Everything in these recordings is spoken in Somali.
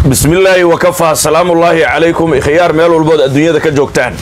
bismi illaahi wakafaa salaamullaahi calaykum ikhyaar meel walbood adduunyada ka joogtaan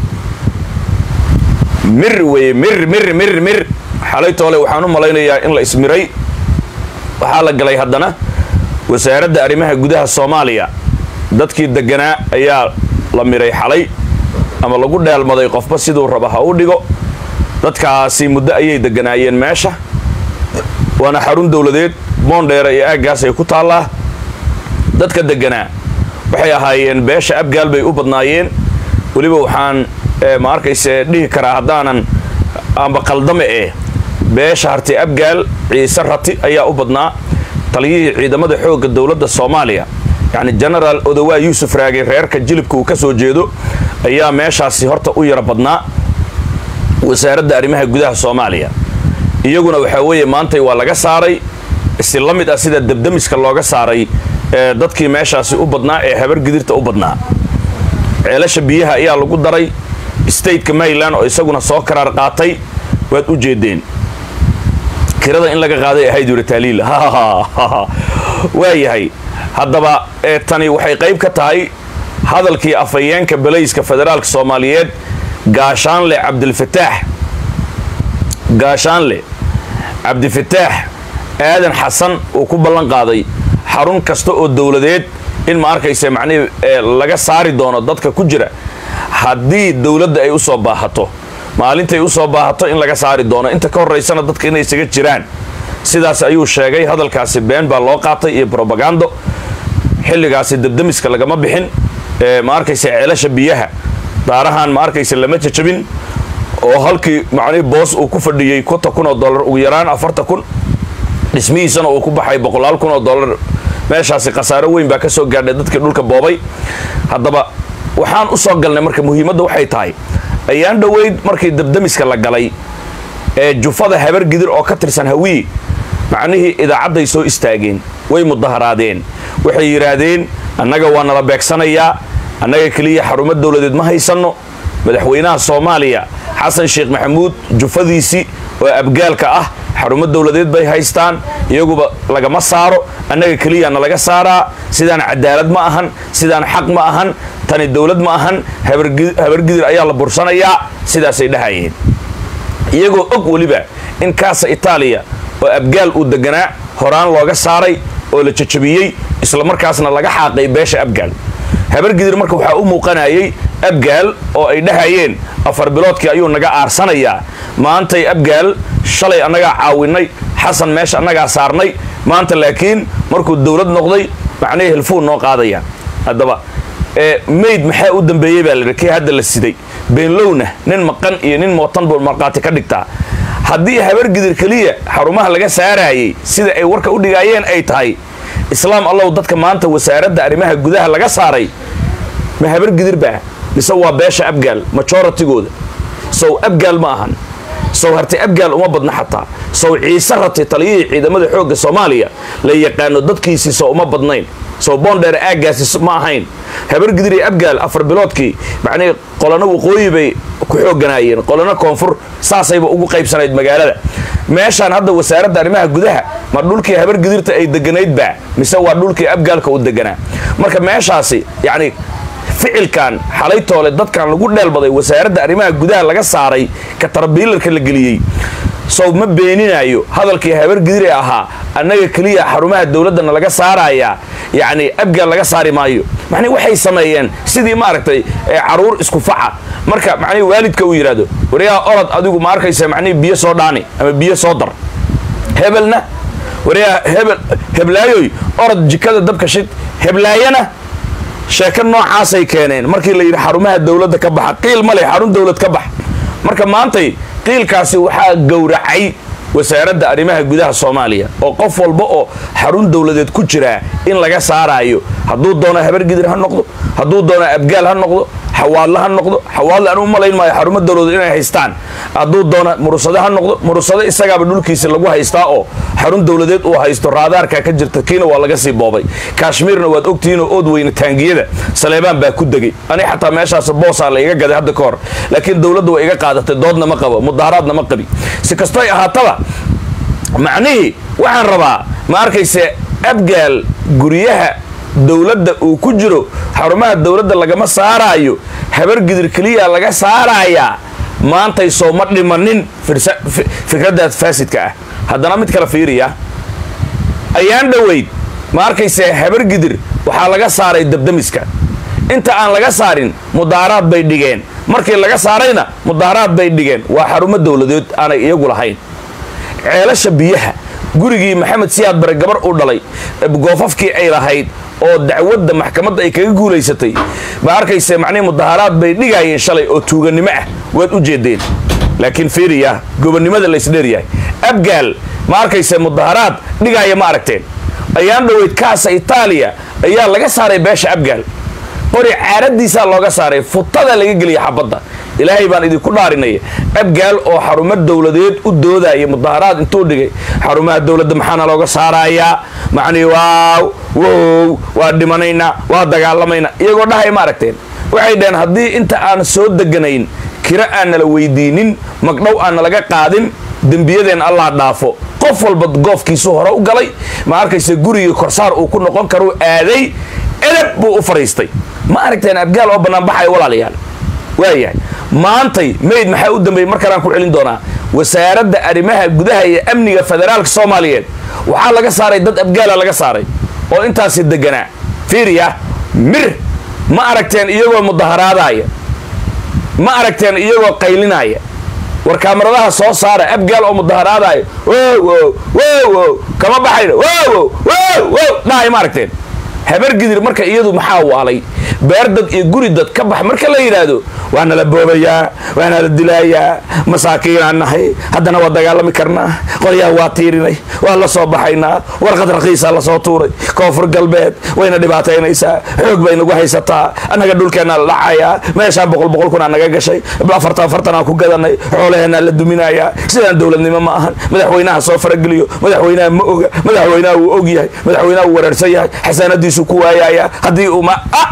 mir weye mir mir mir mir xalay toole waxaan u malaynayaa in la ismiray waxaa la galay haddana wasaaradda arrimaha gudaha soomaaliya dadkii deganaa ayaa la miray xalay ama lagu dheelmaday qofba siduu raba ha u dhigo dadkaasi muddo ayay deganaayeen meesha waana xarun dowladeed boondheera iyo aaggaas ay ku taallaa dadka deganaa waxay ahaayeen beesha abgaal bay u badnaayeen weliba waxaan ma arkayse dhihi karaa haddaanan amba qaldame eh beesha harti abgaal ciise rati ayaa u badnaa taliyihii ciidamada xoogga dowladda soomaaliya yacni genaraal odowaa yuusuf raage reerka jilibka uu ka soo jeedo ayaa meeshaasi horta u yara badnaa wasaaradda arrimaha gudaha soomaaliya iyaguna waxaa weeye maantay waa laga saaray si la mid ah sida debdemiska looga saaray ee dadkii meeshaasi u badnaa ee habar gidirta u badnaa ceelasha biyaha ayaa lagu daray stateka maryland oo isaguna soo karaar qaatay waad u jeedeen kirada in laga qaaday ahayd yuri taaliil waa yahay haddaba ee tani waxay qayb ka tahay hadalkii afhayeenka balayska federaalka soomaaliyeed gaashaanle cabdilfataax gaashaanle cabdifataax aadan xasan uu ku ballan qaaday xarun kasta oo dowladeed in ma arkaysa macnihii laga saari doono dadka ku jira haddii dowladda ay u soo baahato maalintay u soo baahato in laga saari doono inta ka horraysana dadka inay isaga jiraan sidaas ayuu sheegay hadalkaasi been baa loo qaatay iyo brobagando xilligaasi debdemiska lagama bixin ma arkaysa ceelasha biyaha daarahan ma arkaysa lama jajabin oo halkii macnihii boos uu ku fadhiyey konta kun oo dollar ugu yaraan afarta kun dhismihiisana uu ku baxay boqolaal kun oo dollar meeshaasi khasaaro weyn baa ka soo gaadhay dadkii dhulka boobay haddaba waxaan u soo galnay marka muhiimadda waxay tahay ayaan dhoweyd markii debdemiska la galay ee jufada habar gidir oo ka tirsan hawiye macnihii idaacadday soo istaageen way mudaharaadeen waxay yidhaahdeen annaga waa nala beegsanayaa annaga keliya xarumo dowladeed ma haysanno madaxweynaha soomaaliya xasan sheekh maxamuud jufadiisii oo abgaalka ah xarumo dowladeed bay haystaan iyaguba lagama saaro annaga keliya na laga saaraa sidaan cadaalad ma ahan sidaan xaq ma ahan tani dowlad ma ahan habargidir ayaa la bursanayaa sidaasay dhahayeen iyagoo og weliba in kaasa itaaliya oo abgaal uu deganaa horaan looga saaray oo la jajabiyey islamarkaasna laga xaaqay beesha abgaal habargidir marka waxaa u muuqanayay abgaal oo ay dhahayeen afar biloodkii ayuu naga aarsanayaa maantay abgaal shalay annagaa caawinay xasan meesha annagaa saarnay maanta laakiin markuu dowlad noqday macnihii hilfuu noo qaadaya haddaba mayd maxaa u dambeeyey baa laidhi kii hadda la siday beenlowna nin maqan iyo nin mootan buu markhaati ka dhigtaa haddii habargidir keliya xarumaha laga saaraayay sida ay warka u dhigaayeen ay tahay islaam allow dadka maanta wasaaradda arrimaha gudaha laga saaray ma habargidir baa mise waa beesha abgaal majoratigooda sow abgaal ma ahan sow harti abgaal uma badna xataa sow ciise rati taliyihii ciidamada xoogga soomaaliya la yaqaano dadkiisii sow uma badnayn sow boondheer aaggaasi ma ahayn habargidir iyo abgaal afar biloodkii macnihii qolano waqooyi bay ku xooganaayeen qolano koonfur saasayba ugu qaybsanayd magaalada meeshaan hadda wasaaradda arrimaha gudaha ma dhulkii habargidirta ay deganayd baa mise waa dhulkii abgaalka u deganaa marka meeshaasi yacni ficilkan xalay toole dadkan lagu dheelbaday wasaaradda arrimaha gudaha laga saaray ka tarbiilarka la geliyey sow ma beeninaayo hadalkii habargidir ee ahaa annaga keliya xarumaha dowladdana laga saarayaa yacni abgaal laga saari maayo macnii waxay sameeyeen sidii maaragtay caruur isku faca marka macnihi waalidka uu yidhaahdo waryaha orod adigu ma arkaysa macnihi biyo soo dhaani ama biyo soo dar hebelna waryaha hebel heblaayoy orod jikada dabka shid heblaayana sheeko noocaasay keeneen markii la yidhi xarumaha dowladda ka baxa qiil ma leh xarun dowlad ka bax marka maantay qiilkaasi waxaa gowracay wasaaradda arrimaha gudaha soomaaliya oo qof walba oo xarun dowladeed ku jiraa in laga saaraayo hadduu doono habargidir ha noqdo hadduu doono abgaal ha noqdo xawaadle ha noqdo xawaadle aan u malayn maayo xarumo dowladeed inay haystaan hadduu doono murusade ha noqdo murusade isagaaba dhulkiisa lagu haystaa oo xarun dowladeed uu haysto raadaarka ka jirta kiina waa laga sii boobay kashmiirna waad ogtihiinoo ood weyne taangiyada saleebaan baa ku degay ani xataa meeshaas boosaa la iga gaday hadda ka hor laakiin dowladda waa iga qaadatay doodna ma qabo mudaharaadna ma qabi si kastoy ahaataba macnihii waxaan rabaa ma arkayse abgaal guryaha dowladda uu ku jiro xarumaha dowladda lagama saaraayo habar gidir keliya laga saarayaa maantay sooma dhimanin fikraddaas faasidka ah haddana mid kale fiiriya ayaan dhoweyd ma arkayse habar gidir waxaa laga saaray dabdamiska inta aan laga saarin mudaaraad bay dhigeen markii laga saarayna mudaaraad bay dhigeen waa xarumo dowladeed aanay iyagu lahayn ceelasha biyaha gurigii maxamed siyaad bare gabar u dhalay goofafkii ay lahayd oo dacwadda maxkamadda ay kaga guulaysatay ma arkayse macnihi mudaaharaad bay dhigaayeen shalay oo tuugannimo ah waad u jeedeen laakiin fiiriya gobonnimada laysdheeryahay abgaal ma arkayse mudaaharaad dhigaaya ma aragteen ayaan dhoweyd kaasa itaaliya ayaa laga saaray beesha abgaal qori caaradiisaa looga saaray futada laga geliya xabadda ilaahay baan idinku dhaarinaya abgaal oo xarumo dowladeed u doodaya mudaaharaad intuu dhigay xarumaha dowladda maxaana looga saarayaa macnii waaw wow waa dhimanaynaa waa dagaalamaynaa iyagoo dhahay ma aragteen waxay dhaheen haddii inta aan soo deganayn kiro aan nala weydiinin magdhow aan nalaga qaadin dembiyadeen allah dhaafo qof walba goofkiisu hore u galay ma arkayse gurigii korsaar uu ku noqon karuu aaday edab buu u fadhiistay ma aragteen abgaal oo banaanbaxaya walaalayaal waayahay maantay mayd maxaa u dambeeyey mar kalaan ku celin doonaa wasaaradda arrimaha gudaha iyo amniga federaalka soomaaliyeed waxaa laga saaray dad abgaala laga saaray oo intaasi deganaa fiiriya mir ma aragteen iyagoo mudaharaadaaya ma aragteen iyagoo qaylinaya war kaamaradaha soo saara abgaal oo mudaharaadaaya wow wow wow kama baxayna wow wow wow dhahay ma aragteen habar gidir marka iyadu maxaa waalay beer dad iyo guri dad ka bax marka la yidhaahdo waana la boobayaa waana la dilaayaa masaakiinaan nahay haddana waa dagaalami karnaa qoryaha waa tiirinay waa la soo baxaynaa warqad rakiisaa lasoo tuuray koonfur galbeed wayna dhibaataynaysaa xoog bay nagu haysataa annaga dhulkeennaa la dhacayaa meeshaa boqol boqol kunaa naga gashay afartan afartanaa ku gadanay xoolaheennaa la duminayaa sidaan dowladnimo ma ahan madaxweynaha soo farageliyo madaxweynaha ma oga madaxweynaha wuu og yahay madaxweynaha wuu wareersan yahay xasaanadiisu ku waayaya haddii uu ma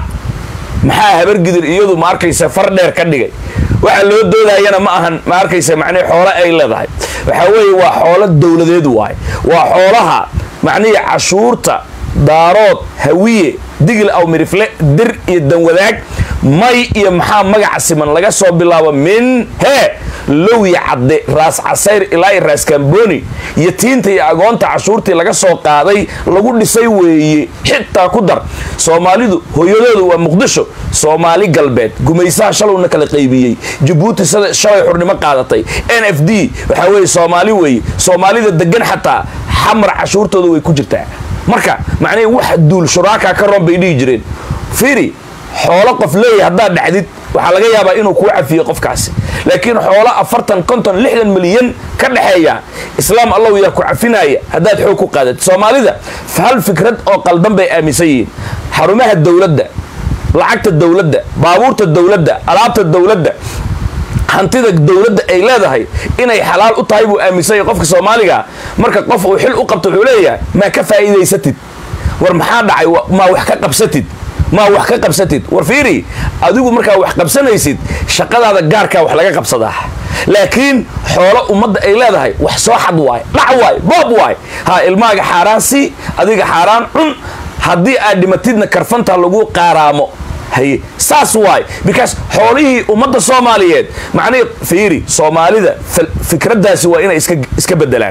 maxaa habargidir iyadu ma arkaysa far dheer ka dhigay waxa loo doodayana ma ahan ma arkaysa macnihi xoolo ay leedahay waxaa weeye waa xoolo dowladeed waay waa xoolaha macnihii cashuurta daarood hawiye digil aw mirifle dir iyo danwadaag may iyo maxaa magaca siman laga soo bilaabo min hee lowya cadde raas casayr ilaa iyo raas kamboni iyo tiinta iyo agoonta cashuurtii laga soo qaaday lagu dhisay weeye xitaa ku dar soomaalidu hooyadoodu waa muqdisho soomaali galbeed gumaysaha shalowna kala qaybiyey jabuuti shalay xurnimo qaadatay n f d waxaa weeye soomaali weeye soomaalida degan xataa xamar cashuurtooda way ku jirtaa marka macnihii wax duul shuraaka ka roon bay dhihi jireen fiiri xoolo qof leeyahay haddaad dhacdid waxaa laga yaabaa inuu kuu cafiyo qofkaasi laakiin xoolo afartan konton lixdan milyan ka dhexeeya islaam allow yaa ku cafinaya haddaad xoog ku qaadat soomaalida hal fikrad oo qaldan bay aaminsan yihiin xarumaha dowladda lacagta dowladda baabuurta dowladda alaabta dowladda hantida dowladda ay leedahay inay xalaal u tahay buu aaminsan yahay qofka soomaaliga marka qof uu xil u qabto wuxuu leeyahay maa ka faa'iidaysatid war maxaa dhacay maa wax ka qabsatid maa wax ka qabsatid war fiiri adigu markaa wax qabsanaysid shaqadaada gaarkaa wax laga qabsadaa laakiin xoolo ummadda ay leedahay wax soo xad waay dhac waay boob waay ha ilmaaga xaaraan si adiga xaaraan cun haddii aad dhimatidna karfanta lagu qaaraamo haye saas waay because xoolihii ummadda soomaaliyeed macnihii fiiri soomaalida fikraddaasi waa inay iska bedelaan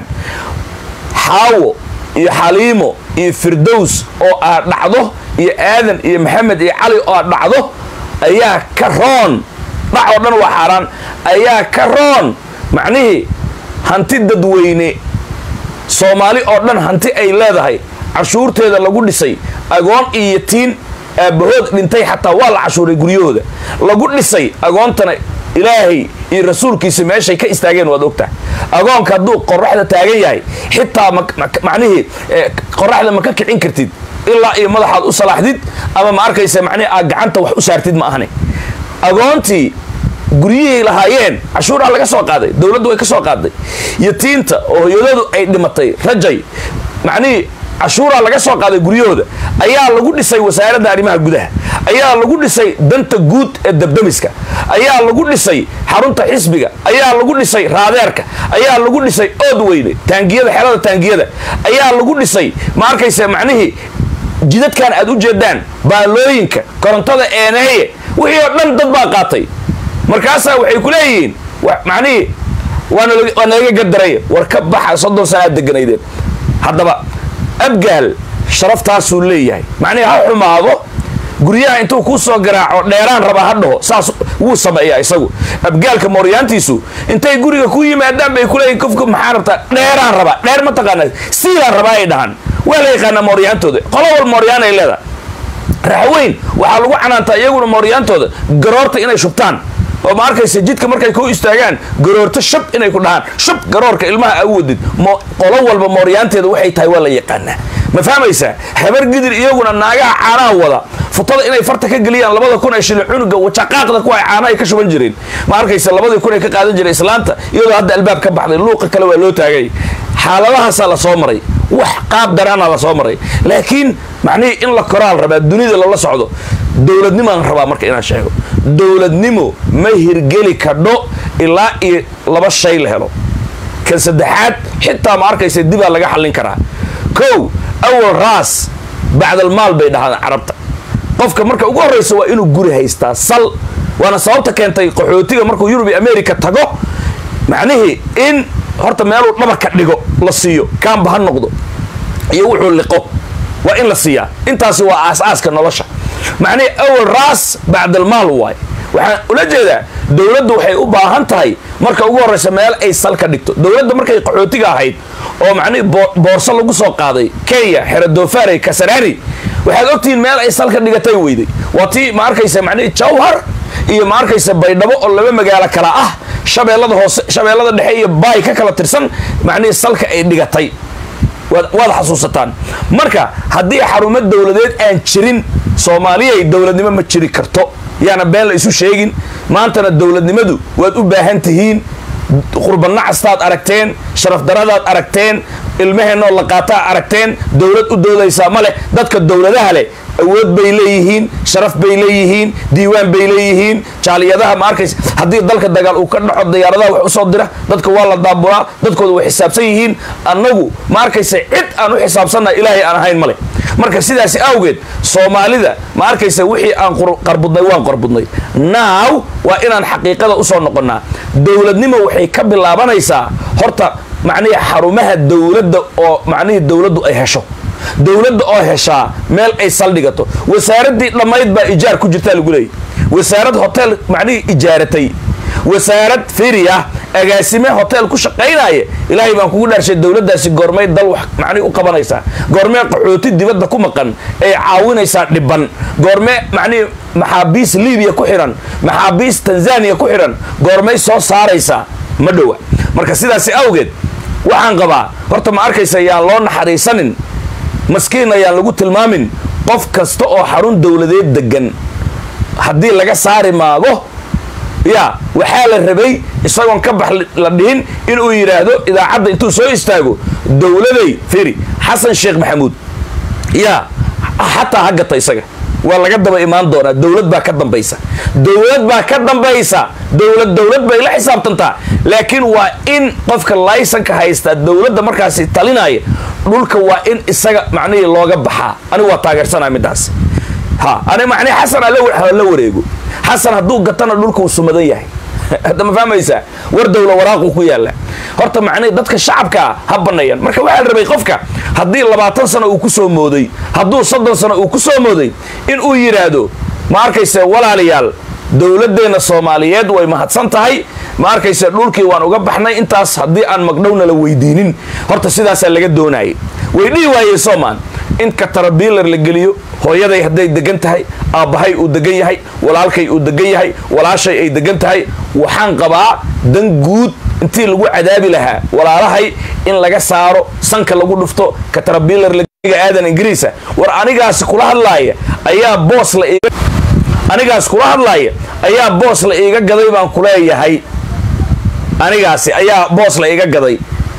xaawo iyo xaliimo iyo firdows oo aad dhacdo iyo aadan iyo maxamed iyo cali oo aad dhacdo ayaa ka roon dhac oo dhan waa xaaraan ayaa ka roon macnihii hanti dadweyne soomaali oo dhan hanti ay leedahay cashuurteeda lagu dhisay agoon iyo tiin aabbahood dhintay xataa waa la cashuuray guryahooda lagu dhisay agoontana ilaahay iyo rasuulkiisa meeshay ka istaageen waad ogtahay agoonka hadduu qoraxda taagan yahay xitaa macnihii qoraxda ma ka kicin kartid ilaa iyo madaxaad u salaaxdid ama ma arkaysa macnihi aad gacanta wax u saartid ma ahani agoontii guryihii lahaayeen cashuuraa laga soo qaaday dowladdu way ka soo qaaday yatiinta oo hoyadoodu ay dhimatay rajay macnihii cashuuraa laga soo qaaday guryahooda ayaa lagu dhisay wasaaradda arrimaha gudaha ayaa lagu dhisay danta guud ee dabdamiska ayaa lagu dhisay xarunta xisbiga ayaa lagu dhisay raadeerka ayaa lagu dhisay ood weyne taangiyada xelada taangiyada ayaa lagu dhisay ma arkaysa macnihii jidadkan aad u jeedaan baalooyinka korontada eeneeye wixii oo dhan dad baa qaatay markaasaa waxay ku leeyihiin macnihii waa nalaga gadaraya war ka baxa soddon sana aad deganaydeen haddaba abgaal sharaftaasuu leeyahay macnihii ha xumaado guryaha intuu kuu soo garaaco dheeraan rabaa ha dhaho saas wuu sameeyaa isagu abgaalka mooryaantiisu intay guriga ku yimaadaan bay kuleeyihin qofku maxaa rabtaa dheeraan rabaa dheer ma taqaanaa siidaan rabaa ay dhahaan waa la yaqaanaa mooryaantooda qolo wal mooryaan ay leedahay raxweyn waxaa lagu canaantaa iyaguna mooryaantooda garoorta inay shubtaan oo ma arkaysa jidka markay ku istaagaan garoorto shab inay ku dhahaan shab garoorka ilmaha a wadid qolo walba mooryaanteeda waxay tahay waa la yaqaanaa ma fahmaysaa habar gidir iyaguna naagaha caanaha wada futada inay farta ka geliyaan labada kun ee shilin cunuga wajaqaaqda kuwa caanaha ay ka shuban jireen ma arkaysa labadii kun ay ka qaadan jiray islaanta iyadoo hadda albaab ka baxday luuqa kale waa loo taagay xaaladahaasaa la soo maray wax qaab daraana la soo maray laakiin macnihii in la koraal rabaa dunida lala socdo dowladnimaan rabaa marka inaan sheego dowladnimo ma hirgeli kadho ilaa iyo laba shay la helo kan saddexaad xitaa ma arkaysa dibaa laga xallin karaa kow awal raas bacdalmaal bay dhahaan carabta qofka marka ugu horraysa waa inuu guri haystaa sal waana sababta keentay qaxootiga markuu yurub iyo america tago macnihii in horta meeluu dhabarka dhigo la siiyo kaamba ha noqdo iyo wuxuu liqo waa in la siiyaa intaasi waa aas-aaska nolosha macnihii awal raas bacdalmaal waay waxaan ula jeedaa dowladdu waxay u baahan tahay marka ugu horraysa meel ay sal ka dhigto dowladda markay qaxootiga ahayd oo macnihii boorso lagu soo qaaday kenya xeradoofaarey kasaraani waxaad ogtihiin meel ay salka dhigatay weyday waa tii ma arkaysa macnihii jawhar iyo ma arkaysa baydhabo oo laba magaalo kala ah shabeellada hoose shabeellada dhexe iyo baay ka kala tirsan macnihii salka ay dhigatay waad xasuusataan marka haddii xarumo dowladeed aan jirin soomaaliyay dowladnimo ma jiri karto yaana been la isu sheegin maantana dowladnimadu waad u baahan tihiin qurbanacastaad aragteen sharafdaradaad aragteen ilmaheenoo la qaataa aragteen dowlad u doodaysaa ma leh dadka dowladaha leh awood bay leeyihiin sharaf bay leeyihiin diiwaan bay leeyihiin jaaliyadaha ma arkaysa haddii dalka dagaal uu ka dhaco diyaaradaha wax usoo dira dadka waa la daabulaa dadkooda way xisaabsan yihiin annagu ma arkaysa cid aan u xisaabsannaha ilaahay aan ahayn male marka sidaasi awgeed soomaalida ma arkaysa wixii aan qarbudnay waan qarbudnay naaw waa inaan xaqiiqada usoo noqonnaa dowladnimo waxay ka bilaabanaysaa horta macnihii xarumaha dowladda oo macnihii dowladdu ay hesho dowladda oo heshaa meel ay saldhigato wasaaraddii dhammayd baa ijaar ku jirtaa lagu leeyay wasaarad hotel macnihii ijaaratay wasaarad firi ah agaasime hotel ku shaqaynaya ilaahay baan kugu dhaarshay dowladdaasi goormay dal wax macnihi u qabanaysaa goormee qaxooti dibadda ku maqan ay caawinaysaa dhiban goormee macnihii maxaabiis libiya ku xihan maxaabiis tanzaniya ku xidhan goormay soo saaraysaa ma dhowa marka sidaasi awgeed waxaan qabaa horta ma arkaysa yaan loo naxariisanin maskiin ayaan lagu tilmaamin qof kasta oo xarun dowladeed degan haddii laga saari maago ya waxaa la rabay isagoon ka bax la dhihin inuu yidhaahdo idaacadda intuu soo istaago dowladay firi xasan sheekh maxamuud ya xataa ha gata isaga waa laga daba imaan doonaa dowlad baa ka dambaysa dowlad baa ka dambaysa dowlad dowlad bay la xisaabtantaa laakiin waa in qofka laysanka haystaa dowladda markaasi talinaya dhulka waa in isaga macnihii looga baxaa anigu waa taageersanaa midaas ha ani macnihi xasan la wareego xasan hadduu gatana dhulka uu sumadan yahay hadda ma fahmaysaa war dowla waraaqu ku yaalla horta macnihi dadka shacabkaa ha banneeyaan marka waxaa la rabay qofka haddii labaatan sano uu ku soo mooday hadduu soddon sano uu ku soo mooday in uu yidhaahdo ma arkayse walaalayaal dowladdeenna soomaaliyeed way mahadsan tahay ma arkayse dhulkii waan uga baxnay intaas haddii aan magdhowna la weydiinin horta sidaasaa laga doonayay way dhihi waayeen soomaan in katarabiilar la geliyo hooyaday hadday degan tahay aabbahay uu degan yahay walaalkay uu degan yahay walaashay ay degan tahay waxaan qabaa dan guud intii lagu cadaabi lahaa walaalahay in laga saaro sanka lagu dhufto katarabiilar aadan ingiriisa war anigaasi kula hadlaaya ayaa boos la iiga anigaas kula hadlaaya ayaa boos la iiga gaday baan kuleeyahay anigaasi ayaa boos la iiga gaday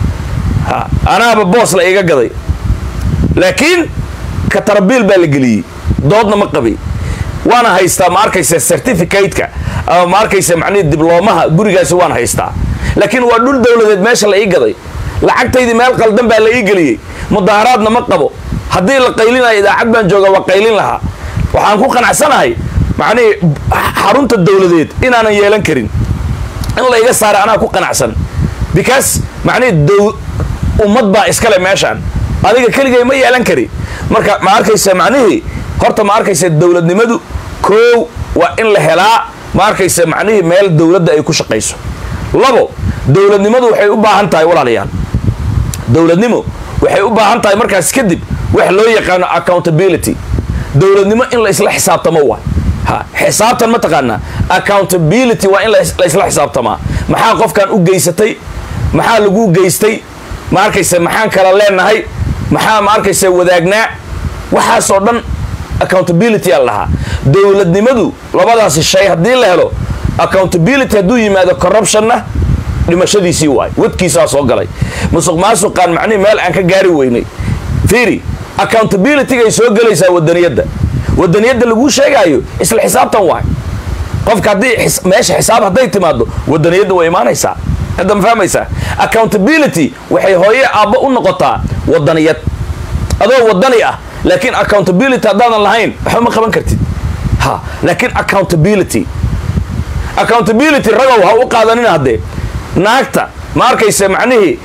ha anaaba boos la iiga gaday laakiin katarabiil baa la geliyey doodna ma qabi waana haystaa ma arkaysa certificateka ama ma arkaysa macnihi dibloomaha gurigaasi waan haystaa laakiin waa dhul dowladeed meesha la ii gaday lacagtaydii meel qaldan baa la ii geliyey mudaaharaadna ma qabo haddii la qaylinayo idaacad baan jooga waa qaylin lahaa waxaan ku qanacsanahay macnihii xarunta dowladeed inaanan yeelan karin in la iga saara anaa ku qanacsan because macnihii dow ummad baa iskale meeshaan adiga keligay ma yeelan kari marka ma arkaysa macnihii horta ma arkaysa dowladnimadu koow waa in la helaa ma arkaysa macnihii meel dowladda ay ku shaqayso labo dowladnimadu waxay u baahan tahay walaalayaal dowladnimo waxay u baahan tahay markaas kadib wax loo yaqaano accountability dowladnimo in la isla xisaabtamo waa ha xisaabtan ma taqaanaa accountability waa in la isla xisaabtamaa maxaa qofkan u geysatay maxaa lagu geystay ma arkaysa maxaan kala leenahay maxaa ma arkaysa wadaagnaa waxaasoo dhan accountability aa lahaa dowladnimadu labadaasi shay haddii la helo accountability hadduu yimaado corruptionna dhimashadiisii waay wadkiisaa soo galay musuq maasuqaan macnihi meel aan ka gaari weynay fiiri accountabilitygay soo gelaysaa wadaniyadda wadaniyadda laguu sheegaayo isla xisaabtan waay qofka haddii meesha xisaab hadday timaado wadaniyadda way imaanaysaa hadda ma fahmaysaa accountability waxay hooye aabba u noqotaa wadaniyad adoo wadani ah laakiin accountability haddaadan lahayn waxba ma qaban kartid ha laakiin accountability accountability ragow ha u qaadanina haddee naagta ma arkaysa macnihii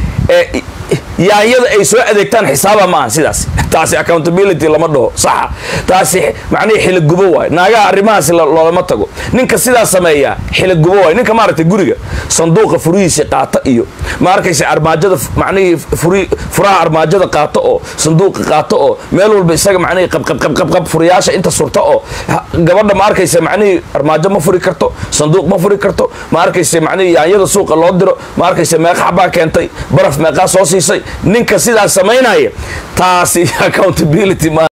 yaanyada ay soo adeegtaan xisaaba maaha sidaas taasi accountability lama dhaho saxa taasi macnihii xiligubo waay naagaha arrimahaasi loolama tago ninka sidaa sameeyaa xiligubo waay ninka maaragtay guriga sanduuqa furihiisi qaata iyo ma arkaysa armaajada macnihii furi furaha armaajada qaato oo sanduuqa qaato oo meel walba isaga macnihii qabqabqabqabqab furiyaasha inta surta oo gabadha ma arkaysa macnihii armaajo ma furi karto sanduuq ma furi karto ma arkaysa macnihii yaanyada suuqa loo diro ma arkaysa meeqa xabaa keentay baraf meeqaa soo siisay ninka sidaas samaynaya taasi accountability ma